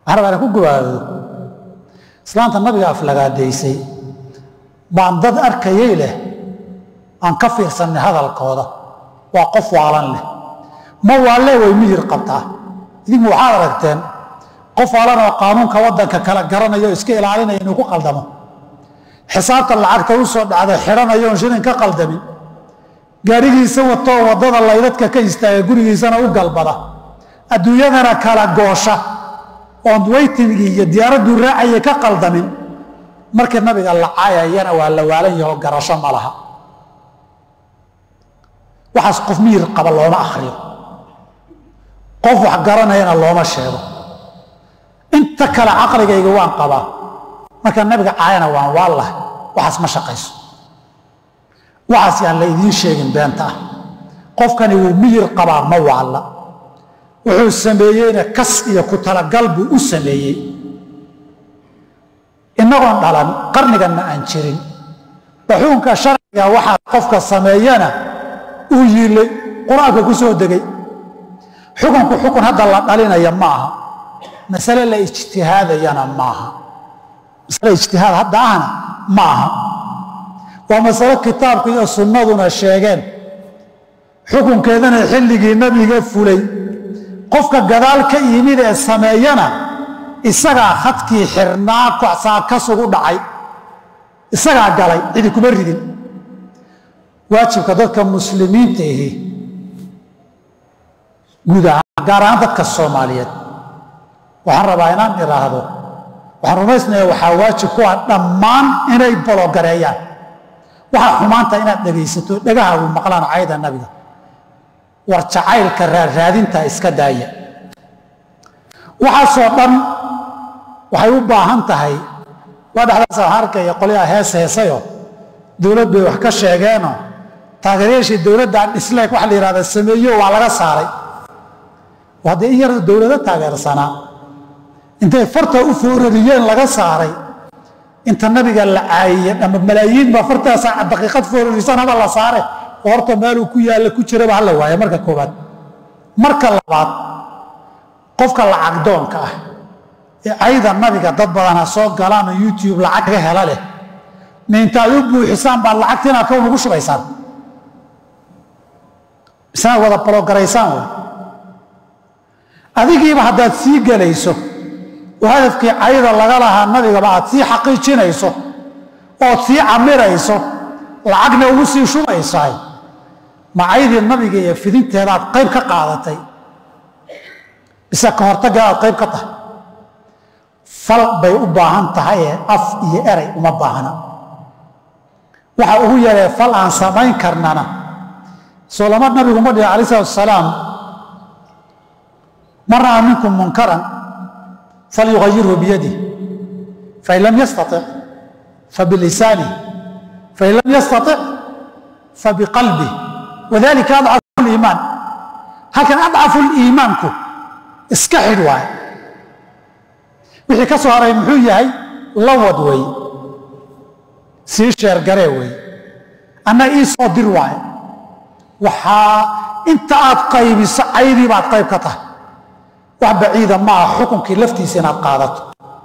waxaan rabaa inaan ku gabaado islaanta nabiga aflagaadaysay baan dad arkayay leh aan ka fiirsanay hadalkooda waa qof waalan leh ma waalle way miyir qabtaa idinku waxaad aragteen qof waalan oo qaanuunka waddanka kala garanayo iska ilaalinaya inuu ku qaldamo xisaabta lacagta u soo dhacda xidhanayo oon shilin ka qaldamin gaadhigiisa watoo waddada laydadka ka istaaga gurigiisana u galbada adduunyadana kala goosha oon weytingii iyo diyaaradduu raacaya ka qaldamin markii nabiga la caayayana waa la waalan yaho garasho ma laha waxaas qof miyir qaba looma akhriyo qof wax garanayana looma sheego inta kale caqligayga waan qabaa marka nabiga caayana waan waallahay waxaas ma shaqayso waxaas yaan la idiin sheegin beenta ah qofkani wuu miyir qabaa ma waalla wuxuu sameeyeyna kas iyo ku talagal buu u sameeyey innagoon dhalan qarniganna aan jirin baxuunka sharciga waxaa qofka sameeyana uu yiilay qur-aanka ku soo degay xukunku xukun hadda la dhalinaya ma aha masale la ijtihaadayana maaha masale ijtihaad hadda ahna ma aha waa masalo kitaabku iyo sunnaduna sheegeen xukunkeedana xilligii nabiga fulay qofka gadaal ka yimid ee sameeyana isagaa khadkii xirnaa kocsaa kasugu dhacay isagaa galay cidi kuma ridin waajibka dadka muslimiinta ahi guud ahaan gaar ahaan dadka soomaaliyeed waxaan rabaa inaan idhaahdo waxaan rumaysnaya waxaa waajib ku ah dhammaan inay bologareeyaan waxaa xumaanta inaad dhegaysato dhegahaagu maqlaan cayda nabiga war jacaylka raarraadinta iska daaya waxaasoo dhan waxay u baahan tahay waa dhexdaas waxaan arkaya qolyaha hees heesayo dowlad bay wax ka sheegeenoo taageerayaashii dowladdan dhisleeg waxa la yidhahda sameeyo waa laga saaray haddee in yar dowlado taageersanaa intay farta u foorariyeen laga saaray inta nabiga la caayiyey ama malaayiin baa fartaasa daqiiqad foorarisan haba la saare oo horta meeluu ku yaalla ku jiraba hala waaya marka koobaad marka labaad qofka lacagdoonka ah ee cayda nabiga dad badan ha soo galaan oo youtube lacag kaga hela leh ma intaad u buuxisaan baad lacagta inaad kown ugu shubaysaan isnaad wada bologaraysaan wey adigiiba haddaad sii gelayso oo hadafkii cayda laga lahaa nabigaba aad sii xaqiijinayso ood sii camirayso lacagna ugu sii shubaysahay ma caydii nabiga iyo fidinteedaad qayb ka qaadatay bise ka hortaggeedaad qayb ka tahay fal bay u baahan tahay ee af iyo eray uma baahna waxa ugu yaree fal aan samayn karnana soo lama nabigu ma dhihin alai salatu asalaam man ra'a minkum munkaran falyuayirhu biyadih fain lam yastatic fabilisanih fain lam yastatic fabiqalbih wadalika adcafu liimaan halkan adcafu liimaanku iska xidh waaye wixii ka soo haray muxuu yahay lawad wey sii sheergaree wey anna ii soo dir waaye waxaa inta aad qaybiso caydii baad qayb ka tahay wax baciida ma aha xukunkii laftiisa inaad qaadato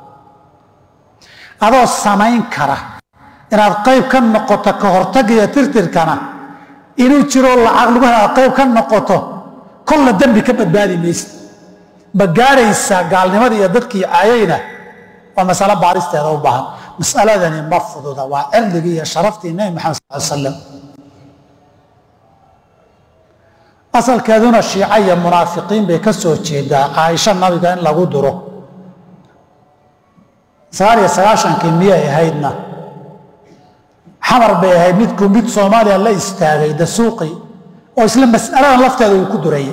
adoo samayn kara inaad qayb ka noqoto ka hortagga iyo tirtirkana inuu jiroo lacag lagu hel aad qayb ka noqoto kolla dembi ka badbaadi maysa ma gaadhaysaa gaalnimada iyo dadkii caayayna waa masalo baaristeeda u baahan masaladani ma fududa waa cirdigii iyo sharaftii nebi maxamed sal slam asalkeeduna shiica iyo munaafiqiin bay ka soo jeedaa caaisho nabiga in lagu duro sagaal iyo sagaashankii miyay ahaydna xamar bay ahayd midkuu mid soomaaliya la istaagay dasuuqi oo isla mas'aladan lafteeda uu ku durayay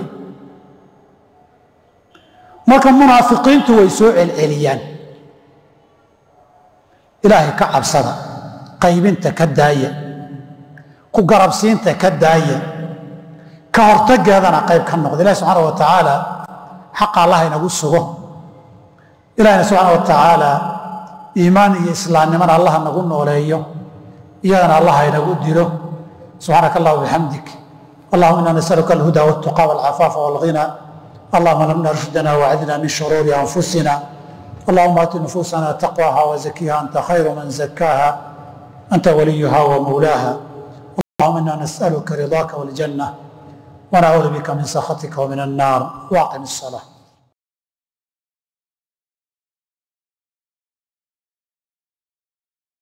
marka munaafiqiintu way soo celceliyaan ilaahay ka cabsada qaybinta ka daaya ku garabsiinta ka daaya ka hortageedana qayb ka noqda ilahi subxaana wa tacaala xaqa allah inagu sugo ilahina subxaana wa tacaala iimaan iyo islaamnimana allah nagu nooleeyo iyadana allah inagu dilo subxaanaka allah bixamdik allahuma ina nasaluka alhuda waltuqa walcafaafa walghina allahuma lamna rushdana wacdina min shuruuri anfusina اللهم آت نفوسنا تقواها وزكيها أنت خير من زكاها أنت وليها ومولاها اللهم إنا نسألك رضاك والجنة ونعوذ بك من سخطك ومن النار واقم الصلاة